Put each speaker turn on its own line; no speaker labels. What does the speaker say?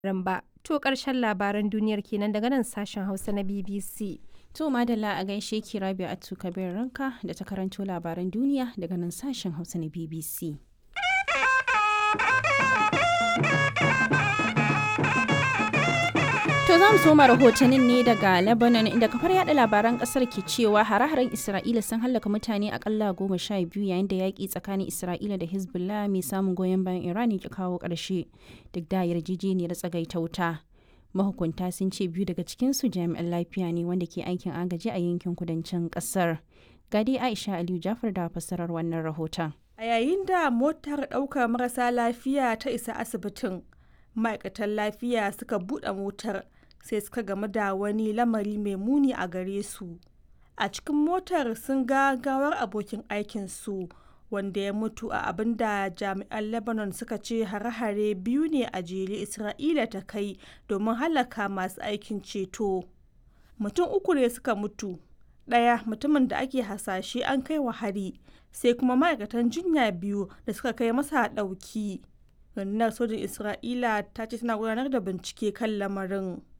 ba. To ƙarshen labaran duniyar kenan daga nan sashen Hausa na BBC.
To madalla a gaishe ki Rabia Atu Kabir Ranka da ta karanto labaran duniya daga nan sashen Hausa na BBC. To za mu soma rahotannin ne daga Lebanon inda kafar yada labaran kasar ke cewa hare-haren Isra'ila sun hallaka mutane akalla goma sha biyu yayin da yaƙi tsakanin Isra'ila da Hezbollah mai samun goyon bayan Iran ya kawo ƙarshe duk da yarjejeniyar tsagaita wuta. Mahukunta sun ce biyu daga cikinsu jami'an lafiya ne wanda ke aikin agaji a yankin kudancin ƙasar. Gadi Aisha Aliyu Jafar da fassarar wannan rahoton.
A yayin da motar ɗaukar marasa lafiya ta isa asibitin, ma'aikatan lafiya suka buɗe motar sai suka gamu da wani lamari mai muni a gare su a cikin motar sun ga gawar abokin aikinsu wanda ya mutu a abin da jami'an lebanon suka ce hare-hare biyu ne a jere isra'ila ta kai domin halaka masu aikin ceto mutum uku ne suka mutu ɗaya mutumin da ake hasashe an kai wa hari sai kuma ma'aikatan jinya biyu da suka kai masa ɗauki rundunar sojin isra'ila ta ce tana gudanar da bincike kan lamarin